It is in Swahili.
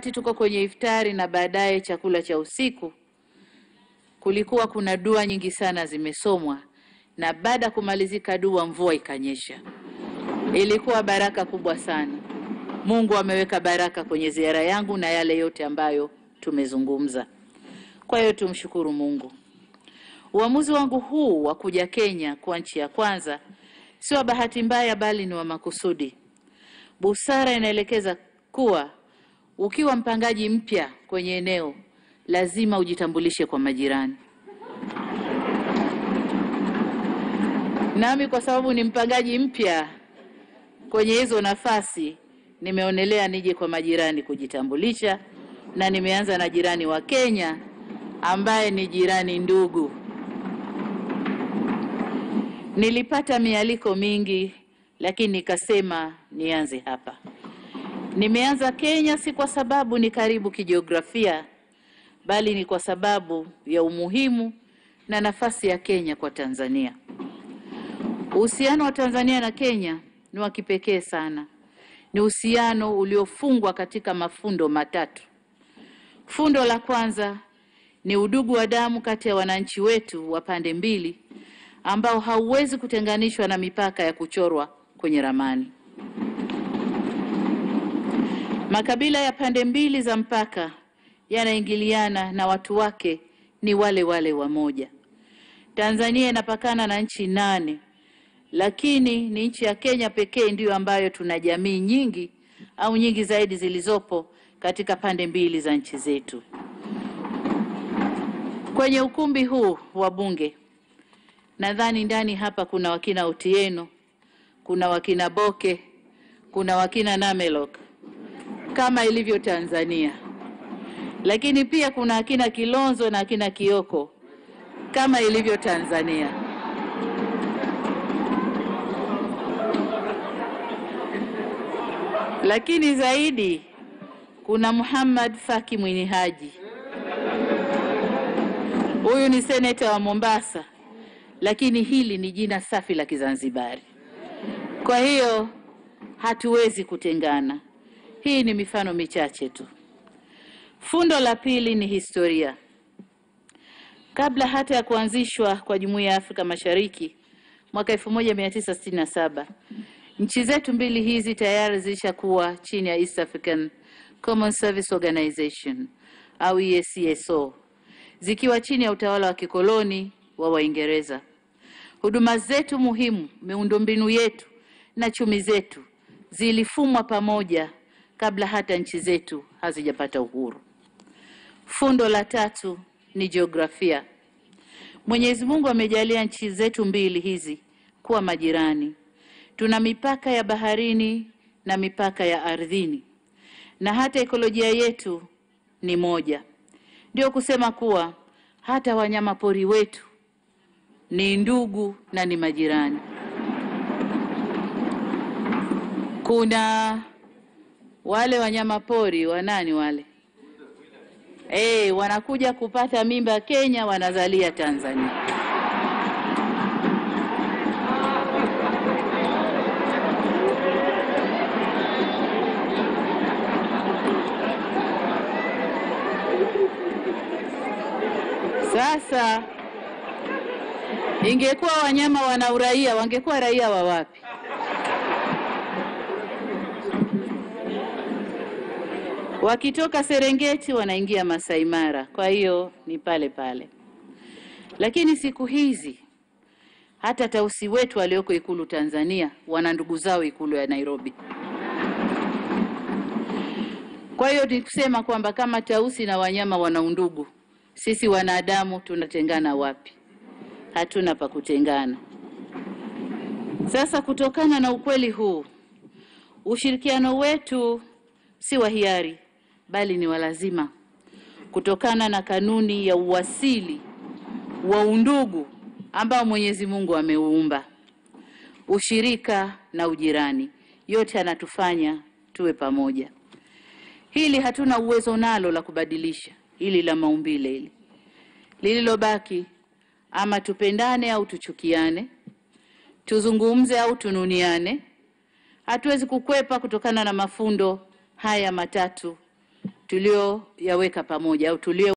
tuko kwenye iftari na baadaye chakula cha usiku, kulikuwa kuna dua nyingi sana zimesomwa, na baada ya kumalizika dua mvua ikanyesha. Ilikuwa baraka kubwa sana. Mungu ameweka baraka kwenye ziara yangu na yale yote ambayo tumezungumza. Kwa hiyo tumshukuru Mungu. Uamuzi wangu huu wa kuja Kenya kwa nchi ya kwanza si wa bahati mbaya, bali ni wa makusudi. Busara inaelekeza kuwa ukiwa mpangaji mpya kwenye eneo lazima ujitambulishe kwa majirani. Nami kwa sababu ni mpangaji mpya kwenye hizo nafasi, nimeonelea nije kwa majirani kujitambulisha, na nimeanza na jirani wa Kenya ambaye ni jirani ndugu. Nilipata mialiko mingi, lakini nikasema nianze hapa. Nimeanza Kenya si kwa sababu ni karibu kijiografia, bali ni kwa sababu ya umuhimu na nafasi ya Kenya kwa Tanzania. Uhusiano wa Tanzania na Kenya ni wa kipekee sana. Ni uhusiano uliofungwa katika mafundo matatu. Fundo la kwanza ni udugu wa damu kati ya wananchi wetu wa pande mbili ambao hauwezi kutenganishwa na mipaka ya kuchorwa kwenye ramani. Makabila ya pande mbili za mpaka yanaingiliana na watu wake ni wale wale wamoja. Tanzania inapakana na nchi nane, lakini ni nchi ya Kenya pekee ndiyo ambayo tuna jamii nyingi au nyingi zaidi zilizopo katika pande mbili za nchi zetu. Kwenye ukumbi huu wa Bunge, nadhani ndani hapa kuna wakina Otieno, kuna wakina Boke, kuna wakina Namelok kama ilivyo Tanzania, lakini pia kuna akina Kilonzo na akina Kioko kama ilivyo Tanzania. Lakini zaidi kuna Muhammad Faki Mwini Haji. Huyu ni seneta wa Mombasa, lakini hili ni jina safi la Kizanzibari. Kwa hiyo hatuwezi kutengana. Hii ni mifano michache tu. Fundo la pili ni historia. Kabla hata ya kuanzishwa kwa Jumuiya ya Afrika Mashariki mwaka 1967, nchi zetu mbili hizi tayari zilishakuwa chini ya East African Common Service Organization au EACSO, zikiwa chini ya utawala wa kikoloni wa Waingereza. Huduma zetu muhimu, miundombinu yetu na chumi zetu zilifumwa pamoja kabla hata nchi zetu hazijapata uhuru. Fundo la tatu ni jiografia. Mwenyezi Mungu amejalia nchi zetu mbili hizi kuwa majirani. Tuna mipaka ya baharini na mipaka ya ardhini, na hata ekolojia yetu ni moja. Ndio kusema kuwa hata wanyama pori wetu ni ndugu na ni majirani. Kuna wale wanyama pori wanani wale eh, wanakuja kupata mimba Kenya, wanazalia Tanzania. Sasa ingekuwa wanyama wana uraia, wangekuwa raia wa wapi? Wakitoka Serengeti wanaingia Masai Mara, kwa hiyo ni pale pale. Lakini siku hizi hata tausi wetu walioko Ikulu Tanzania wana ndugu zao Ikulu ya Nairobi. Kwa hiyo ni kusema kwamba kama tausi na wanyama wana undugu, sisi wanadamu tunatengana wapi? Hatuna pa kutengana. Sasa kutokana na ukweli huu, ushirikiano wetu si wa hiari bali ni wa lazima, kutokana na kanuni ya uwasili wa undugu ambao Mwenyezi Mungu ameuumba. Ushirika na ujirani, yote anatufanya tuwe pamoja. Hili hatuna uwezo nalo la kubadilisha, hili la maumbile hili. Lililobaki ama tupendane au tuchukiane, tuzungumze au tununiane, hatuwezi kukwepa kutokana na mafundo haya matatu tulioyaweka pamoja au tulio